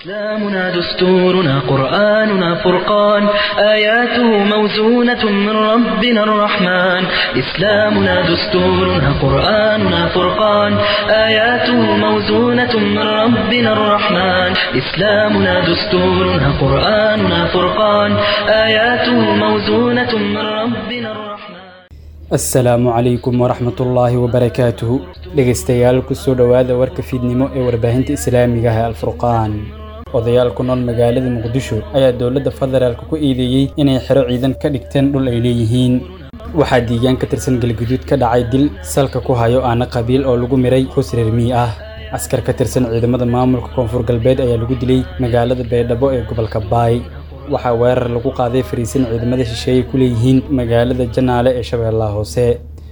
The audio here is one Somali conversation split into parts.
إسلامنا دستورنا قرآننا فرقان آياته موزونة من ربنا الرحمن إسلامنا دستورنا قرآننا فرقان آياته موزونة من ربنا الرحمن إسلامنا دستورنا قرآننا فرقان آياته موزونة من ربنا الرحمن asalaamu calaykum waraxmatullaahi wabarakaatuhu dhegaystayaal kusoo dhowaada warka fiidnimo ee warbaahinta islaamiga ah ee alfurqaan odayaal ku nool magaalada muqdisho ayaa dowladda federaalk ku eedeeyey inay xero ciidan ka dhigteen dhul ay leeyihiin waxaa diigaan ka tirsan galguduud ka dhacay dil salka ku hayo aana qabiil oo lagu miray hus reer mii ah askar ka tirsan ciidamada maamulka koonfur galbeed ayaa lagu dilay magaalada baydhabo ee gobolka baay waxaa weerar lagu qaaday fariisin ciidamada shisheeye ku leeyihiin magaalada janaale ee shabeellaha hoose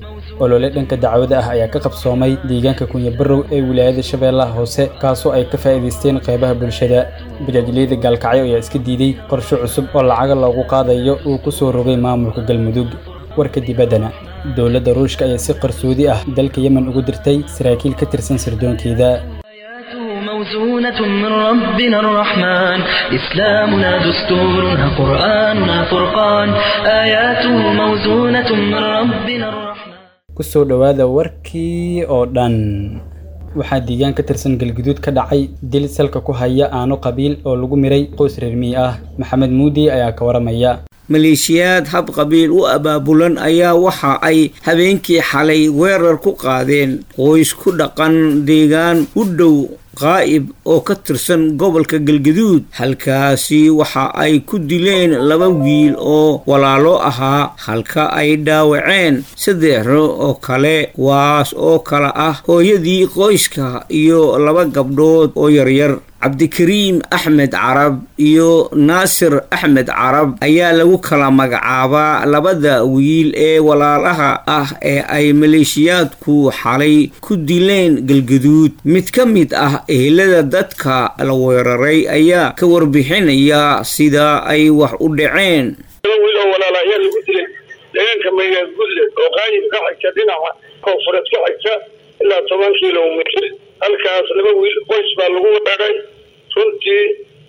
olole dhanka dacwada ah ayaa ka qabsoomay deegaanka kunyabarow ee wilaayada shabeellaha hoose kaasoo ay ka faa'iidaysteen qaybaha bulshada bajaajleyda gaalkacyo ayaa iska diiday qorshe cusub oo lacaga loogu qaadayo uu ku soo rogay maamulka galmudug warka dibaddana dowladda ruushka ayaa si qarsoodi ah dalka yemen ugu dirtay saraakiil ka tirsan sirdoonkeeda آياته موزونة من ربنا الرحمن إسلامنا دستورنا قرآننا فرقان آياته موزونة من ربنا الرحمن kusoo dhowaada warkii oo dhan waxaa diigaan ka tirsan galguduud ka dhacay dil salka ku haya aano qabiil oo lagu miray qoys reer mii ah maxamed muudi ayaa ka waramaya maleeshiyaad hab qabiil u abaabulan ayaa waxa ay habeenkii xalay weerar ku qaadeen qoys ku dhaqan deegaan u dhow qaa'ib oo ka tirsan gobolka galgaduud halkaasi waxa ay ku dileen laba wiil oo walaalo ahaa halka ay dhaawaceen saddexro oo kale kuwaas oo kale ah hooyadii qoyska iyo laba gabdhood oo yaryar cabdikariim axmed carab iyo naasir axmed carab ayaa lagu kala magacaabaa labada wiil ee walaalaha ah ee ay maleeshiyaadku xalay ku dileen galgaduud mid ka mid ah ehelada dadka la weeraray ayaa ka warbixinaya sida ay wax u dhaceen wiil oo walaala ayaa lagu dilay deegaanka maygaad gudle oo qaayib ka xigta dhinaca koonfureed ka xigta ilaa toban kilomitr halkaas laba wiil qoys baa lagu weeray runtii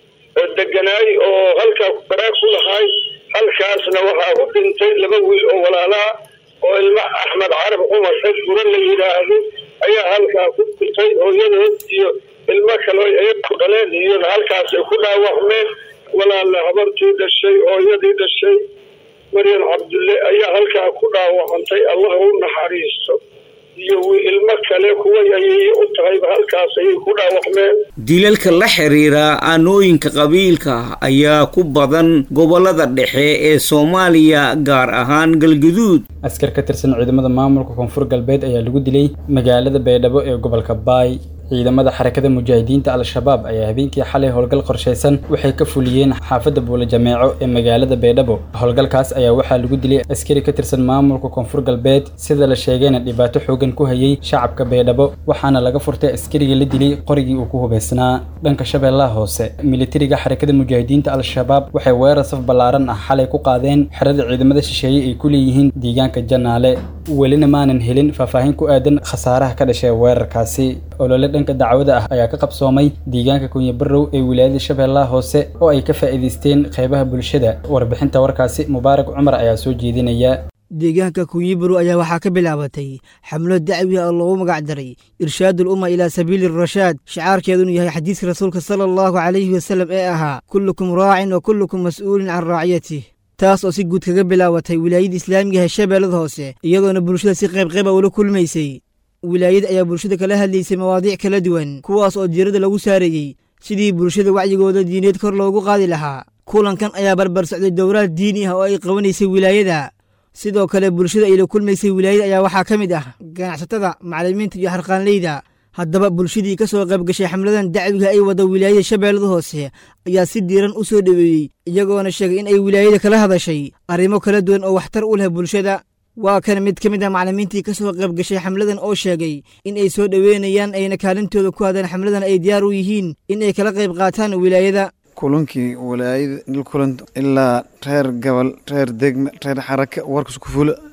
deganaay oo halkaa baraag ku lahaay halkaasna waxaa u dhintay laba wiil oo walaalaha oo ilma axmed carab cumar xed gura la yidhaahdo ayaa halkaa ku dhintay hooyadood iyo ilmo kale ay ku dhaleen iyona halkaasay ku dhaawacmeen walaala habartii dhashay hooyadii dhashay maryan cabdulle ayaa halkaa ku dhaawacantay allah u naxariisto iyo ilmo kale kuwa ayay u tahayba halkaas ayay ku dhaawacmeen dilalka la xiriira aanooyinka qabiilka ayaa ku badan gobolada dhexe ee soomaaliya gaar ahaan galguduud askar ka tirsan ciidamada maamulka koonfur galbeed ayaa lagu dilay magaalada baydhabo ee gobolka baay ciidamada xarakada mujaahidiinta al-shabaab ayaa habeenkii xalay howlgal qorshaysan waxay ka fuliyeen xaafadda buula jameeco ee magaalada baydhabo howlgalkaas ayaa waxaa lagu dilay askari ka tirsan maamulka koonfur galbeed sida la sheegayna dhibaato xoogan ku hayay shacabka baydhabo waxaana laga furtay askariga la dilay qorigii uu ku hubaysnaa dhanka shabeellaha hoose militariga xarakada mujaahidiinta al-shabaab waxay weerar saf ballaaran ah xalay ku qaadeen xerada ciidamada shisheeye ay ku leeyihiin deegaanka janaale welina maanan helin faahfaahin ku aadan khasaaraha ka dhashay weerarkaasi olole dhanka dacwada ah ayaa ka qabsoomay deegaanka kunyabarow ee wilaayada shabeellaha hoose oo ay ka faa'iidaysteen qaybaha bulshada warbixinta warkaasi mubaarak cumar ayaa soo jeedinaya deegaanka kunyibarow ayaa waxaa ka bilaabatay xamlo dacwi ah oo loogu magac daray irshaadul umma ilaa sabiili rashaad shicaarkeedunu yahay xadiiska rasuulka sala allahu calayhi wasallam ee ahaa kullukum raacin wa kullukum mas'uulin can raaciyatih taas oo si guud kaga bilaabatay wilaayada islaamiga ee shabeellada hoose iyadoona bulshada si qaybqayba ula kulmaysay wilaayada ayaa bulshada kala hadlaysay mawaadiic kala duwan kuwaas oo diirada lagu saareeyey sidii bulshada wacyigooda diineed kor loogu qaadi lahaa kulankan ayaa barbar socday dowraad diini ah oo ay qabanaysay wilaayada sidoo kale bulshada ay la kulmaysay wilaayada ayaa waxaa ka mid ah ganacsatada macallimiinta iyo harqaanleyda haddaba bulshadii ka soo qayb gashay xamladan dacwiga ay wada wilaayada shabeellada hoose ayaa si diiran u soo dhoweeyey iyagoona sheegay in ay wilaayada kala hadashay arrimo kala duwan oo waxtar u leh bulshada waa kan mid ka mid ah macallimiintii ka soo qayb gashay xamladan oo sheegay in ay soo dhoweynayaan ayna kaalintooda ku hadaan xamladan ay diyaar u yihiin in ay kala qayb qaataan wilaayada kulankii walaayada kulan ilaa reer gobol reer degme reer xaraka warkas ku fula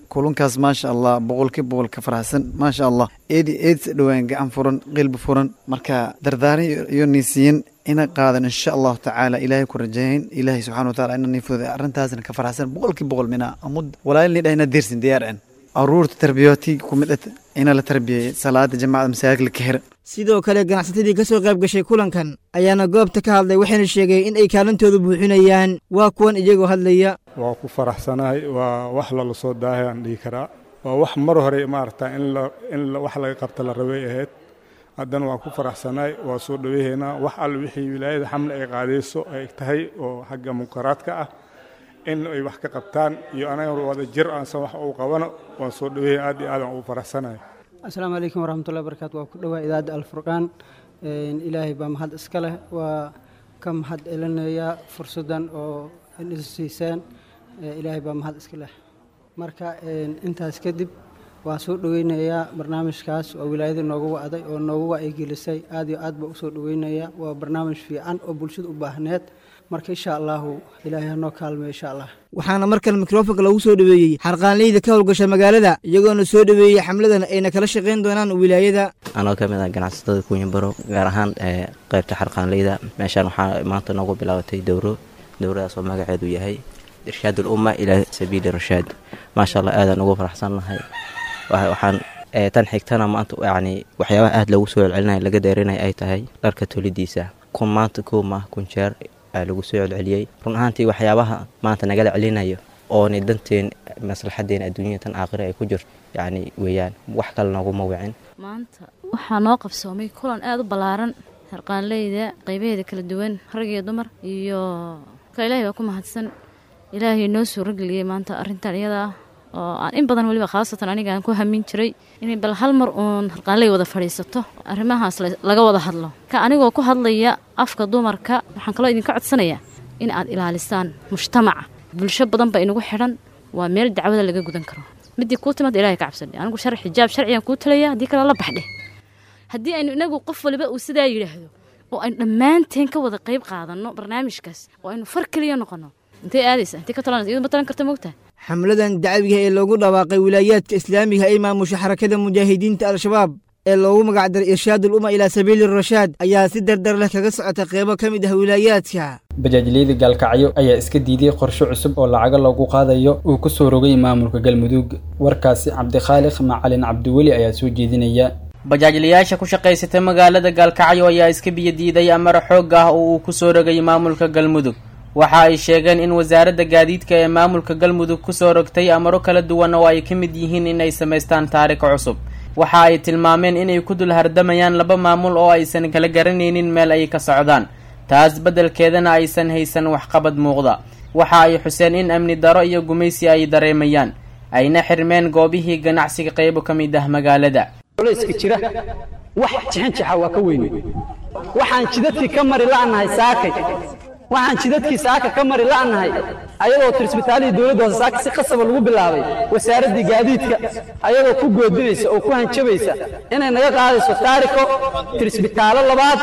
kulunkaas maasha allah boqolkii boqol ka faraxsan maasha allah eedi eedsa dhowaan gacan furan qilbi furan marka dardaaran iyo niisiyin ina qaadan insha allahu tacaala ilaahay ku rajayn ilaahay subxana wataala ina niifooda arrintaasna ka faraxsan boqolkii boqol mina amud walaalni dhahina diirsin diyaarcen aruurta tarbiyooti kumid ina la tarbiyey salaada jamacada masaajid la kahir sidoo kale ganacsatadii ka soo qayb gashay kulankan ayaana goobta ka hadlay waxayna sheegeen in ay kaalintooda buuxinayaan waa kuwan iyagoo hadlaya waa ku faraxsanahay waa wax lala soo daahay aan dhihi karaa waa wax mar hore maaragta in la in wax laga qabta la rabay ahayd haddana waa ku faraxsanahay waa soo dhaweehaynaa wax alle wixii wilaayada xamle ay qaadayso ay tahay oo xagga munkaraadka ah in ay wax ka qabtaan iyo anaga wada jir aansan wax uu qabano waan soo dhaweehay aad iyo aadaan ugu faraxsanahay asalaamu calaykum waraxmatullahi barakaatu waa ku dhowaa idaacadda alfurqaan ilaahay baa mahad iska leh waa ka mahad celinayaa fursaddan oo siiseen ilaahay baa mahad iska leh marka intaas kadib waa soo dhoweynayaa barnaamijkaas oo wilaayada noogu wacday oo noogu wacyigelisay aad iyo aad baa usoo dhoweynayaa waa barnaamij fiican oo bulshada u baahneed marka insha allahu ilaahay hanoo kaalmeyo insha allah waxaana markale mikrofonka lagu soo dhoweeyey xarqaanleyda ka howlgasha magaalada iyagoona soo dhoweeyey xamladan ayna kala shaqayn doonaan wilaayada anoo ka mid ah ganacsatada kuunyabaro gaar ahaan qaybta xarqaanleyda meeshaan waxaa maanta noogu bilaabatay dowro dowradaas oo magaceedu yahay irshaad ulumma ilaa sabiili rashaad maasha allah aadaan ugu faraxsannahay waxaan tan xigtana maanta yacni waxyaabaha aada loogu soo celcelinaya laga deerinaya ay tahay dharka tolidiisa kun maanta kow maah kun jeer lagu soo celceliyey run ahaantii waxyaabaha maanta nagala celinayo oona danteen maslaxadeena adduunyada tan aakhira ay ku jirto yacni weeyaan wax kale nooguma wicin maanta waxaa noo qabsoomay kulan aada u ballaaran harqaanleyda qaybaheeda kala duwan rag iyo dumar iyo ka ilaahay baa ku mahadsan ilaahay noo soo rageliyey maanta arrintan iyada ah oo aan in badan weliba khaasatan aniga aan ku hamin jiray inay bal hal mar uun harqaanley wada fadhiisato arrimahaas laga wada hadlo ka anigoo ku hadlaya afka dumarka waxaan kaloo idinka codsanayaa in aad ilaalisaan mujtamaca bulsho badan ba inugu xidhan waa meel dacwada laga gudan karo midii kuu timaad ilahay ka cabsadhe anigu shar xijaab sharcigan kuu talaya haddii kale la baxdhe haddii aynu inagu qof waliba uu sidaa yidhaahdo oo aynu dhammaanteen ka wada qayb qaadanno barnaamijkaas oo aynu far keliya noqonno intay aadaysa intay ka talanaysa iyadu ma talan karta moogtaha xamladan dacwiga ee loogu dhawaaqay wilaayaadka islaamiga ay maamusha xarakada mujaahidiinta al-shabaab ee loogu magacdaray irshaadul umma ilaa sabiili rashaad ayaa si dardar leh kaga socota qeybo ka mid ah wilaayaadka bajaajleyda gaalkacyo ayaa iska diiday qorshe cusub oo lacago loogu qaadayo uu ku soo rogay maamulka galmudug warkaasi cabdikhaaliq macalin cabdiweli ayaa soo jeedinaya bajaajlayaasha ku shaqaysata magaalada gaalkacyo ayaa iska biyadiiday amar xoog ah oo uu ku soo rogay maamulka galmudug waxa ay sheegeen in wasaaradda gaadiidka ee maamulka galmudug kusoo rogtay amaro kala duwan oo ay ka mid yihiin inay samaystaan taarikh cusub waxa ay tilmaameen inay ku dul hardamayaan laba maamul oo aysan kala garanaynin meel ay ka socdaan taas beddelkeedana aysan haysan waxqabad muuqda waxa ay xuseen in amni daro iyo gumaysi ay dareemayaan ayna xirmeen goobihii ganacsiga qaybo ka mid ah magaalada culayska jira wax jixinjixa waa ka weyne waxaan jidadkii ka mari la'nahay saakay waxaan jidadkii saaka ka mari la'nahay ayadoo tirsbitaalihii dowladda hoose saaka si qasaba lagu bilaabay wasaaraddii gaadiidka ayadoo ku goodinaysa oo ku hanjabaysa inay naga qaadayso taariko tirsbitaalo labaad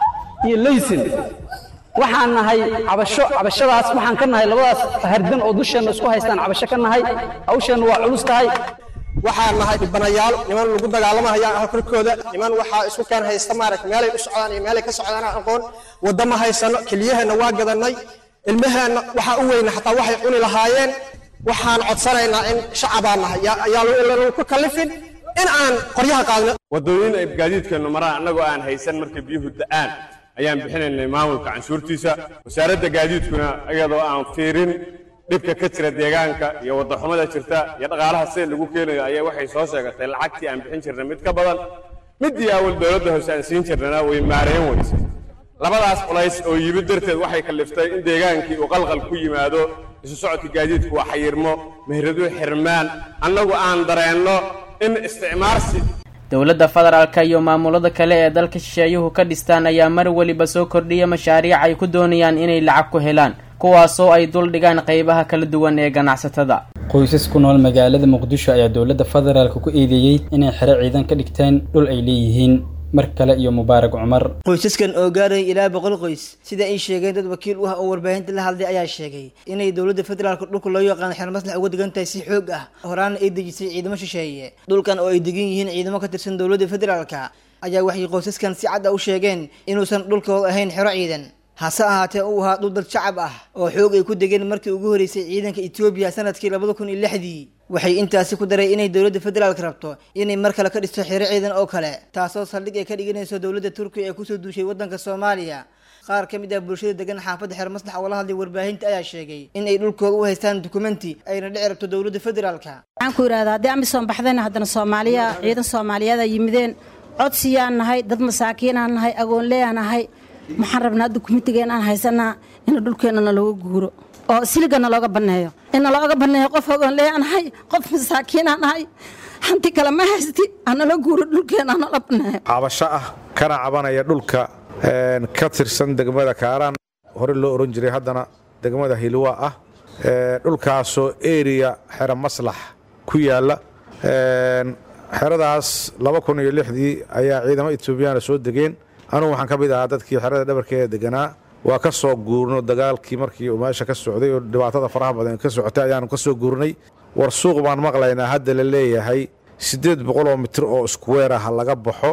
iyo leysin waxaan nahay cabasho cabashadaas waxaan ka nahay labadaas hardan oo dusheenna isku haystaan cabasho ka nahay hawsheenna waa culus tahay waxaan nahay dhibanayaal niman lagu dagaalamahayaan halkorkooda niman waxaa isku keen haysta maaragta meelay u socdaan iyo meelay ka socdaan aan aqoon wadda ma haysano keliyaheenna waa gadannay ilmaheenna waxaa u weyna xataa waxay cuni lahaayeen waxaan codsanaynaa in shacabaan nahay yaa ku kallifin in aan qoryaha qaadno waddooyin ay gaadiidkeennu maraan annagoo aan haysan markay biyuhu da'aan ayaan bixinaynay maamulka canshuurtiisa wasaaradda gaadiidkuna iyadoo aan fiirin dhibka ka jira deegaanka iyo waddaxumada jirta iyo dhaqaalaha sida lagu keenayo ayaa waxay soo sheegatay lacagtii aan bixin jirnay mid ka badan middii awal dowladda hoose aan siin jirnana way maareen weyse labadaas culays oo yimid darteed waxay kalliftay in deegaankii uu qalqal ku yimaado isu socodka gaadiidku waa xayirmo mehraduhu xirmaan annagu aan dareenno in isticmaarsi dowladda federaalka iyo maamulada kale ee dalka shisheeyuhu ka dhistaan ayaa mar weliba soo kordhiya mashaariic ay ku doonayaan inay lacag ku helaan kuwaasoo ay dul dhigaan qaybaha kala duwan ee ganacsatada qoysas ku nool magaalada muqdisho ayaa dowladda federaalka ku eedeeyey inay xero ciidan ka dhigteen dhul ay leeyihiin mar kale iyo mubaarak cumar qoysaskan oo gaaraya ilaa boqol qoys sida ay sheegeen dad wakiil u ah oo warbaahinta la hadlay ayaa sheegay inay dowladda federaalka dhulka loo yaqaano xeer maslax uga degan tahay si xoog ah horaana ay dejisay ciidamo shisheeye dhulkan oo ay degan yihiin ciidamo ka tirsan dowladda federaalka ayaa waxay qoysaskan si cad ah u sheegeen inuusan dhulkooda ahayn xero ciidan hase ahaatee uu ahaa dhul dad shacab ah oo xoog ay ku degeen markii ugu horeysay ciidanka etoobiya sanadkii labada kun iyo lixdii waxay intaasi ku daray inay dowladda federaalka rabto inay mar kale ka dhisto xero ciidan oo kale taasoo saldhig ay ka dhiganayso dowladda turkiya ee kusoo duushay waddanka soomaaliya qaar ka mid ah bulshada degan xaafadda xeer maslax oo la hadlay warbaahinta ayaa sheegay in ay dhulkooda u haystaan dukumenti ayna dhici rabto dowladda federaalka waxaan ku yidhahdaa haddii amisom baxdayna haddana soomaaliya ciidan soomaaliyeed ay yimideen codsiyaan nahay dad masaakiinaan nahay agoonleeyaan nahay maxaan rabnaa dukumentigeen aan haysanaa in dhulkeenna nalooga guuro oo siligana looga banneeyo in nalooga banneeyo qof agoonleeyaan nahay qof masaakiinaan nahay hanti kale ma haysti hanala guuro dhulkeenna hanala banneeyo cabasho ah kana cabanaya dhulka ka tirsan degmada kaaraan hore loo oran jiray haddana degmada hilwa ah dhulkaasoo eriya xero maslax ku yaalla xeradaas laba kun iyo lixdii ayaa ciidamo etoobiyaana soo degeen anugu waxaan ka mid ahaa dadkii xerada dhabarkeeda deganaa waa ka soo guurno dagaalkii markii uu meesha ka socday oo dhibaatada faraha badan ka socotay ayaanu ka soo guurnay war suuq baan maqlaynaa hadda la leeyahay siddeed boqol oo mitir oo iskuweer ah laga baxo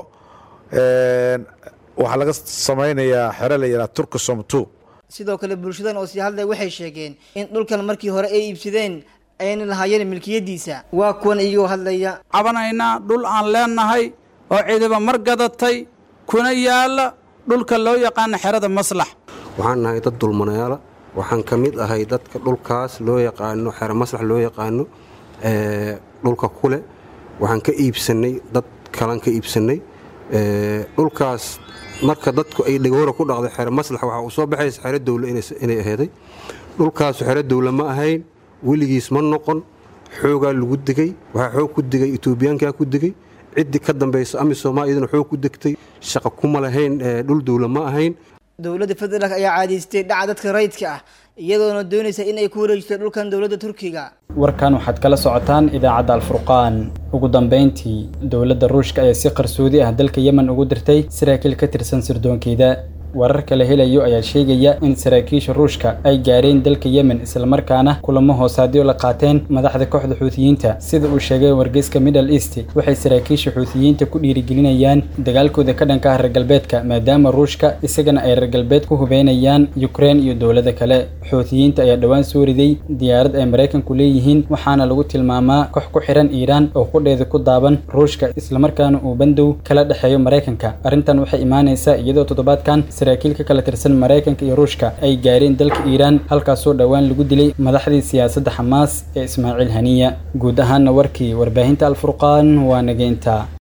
waxaa laga samaynayaa xero la yidhaha turkisom two sidoo kale bulshadan oo sii hadlay waxay sheegeen in dhulkan markii hore ay iibsadeen ayna lahaayeen milkiyadiisa waa kuwan iyagoo hadlaya cabanaynaa dhul aan leenahay oo ciidaba mar gadatay kuna yaalla dhulka loo yaqaano xerada maslax waxaan nahay dad dulmanayaala waxaan ka mid ahay dadka dhulkaas loo yaqaano xero maslax loo yaqaano dhulka kule waxaan ka iibsannay dad kalan ka iibsannay dhulkaas marka dadku ay dhegoora ku dhaqday xero maslax waxaa uu soo baxaysa xero dowle inay aheeday dhulkaasu xero dowle ma ahayn weligiis ma noqon xoogaa lagu degay waxaa xoog ku degay etoobiyaankaa ku degay ciddii ka dambaysa amisooma iyaduna xoog ku degtay shaqa kuma lahayn dhul dowle ma ahayn dowladda federaalk ayaa caadaystay dhaca dadka rayidka ah iyadoona doonaysa in ay ku wareejiso dhulkan dowladda turkiga warkan waxaad kala socotaan idaacadda alfurqaan ugu dambayntii dowladda ruushka ayaa si qarsoodi ah dalka yemen ugu dirtay saraakiil ka tirsan sirdoonkeeda wararka la helayo ayaa sheegaya in saraakiisha ruushka ay gaareen dalka yemen islamarkaana kulamo hoosaadyo la qaateen madaxda kooxda xuutiyiinta sida uu sheegay wargeyska middle east waxay saraakiisha xuutiyiinta ku dhiirigelinayaan dagaalkooda ka dhanka ah reer galbeedka maadaama ruushka isagana ay reer galbeed ku hubeynayaan ukrein iyo dowlada kale xuutiyiinta ayaa dhowaan soo riday diyaarad ay maraykanku leeyihiin waxaana lagu tilmaamaa koox ku xiran iiraan oo qudheeda ku daaban ruushka islamarkaana uu bandow kala dhexeeyo maraykanka arrintan waxay imaanaysaa iyadoo toddobaadkan saraakiil ka kala tirsan maraykanka iyo ruushka ay gaareen dalka iiraan halkaasoo dhowaan lagu dilay madaxdii siyaasadda xamaas ee ismaaciil haniya guud ahaana warkii warbaahinta alfurqaan waa nageynta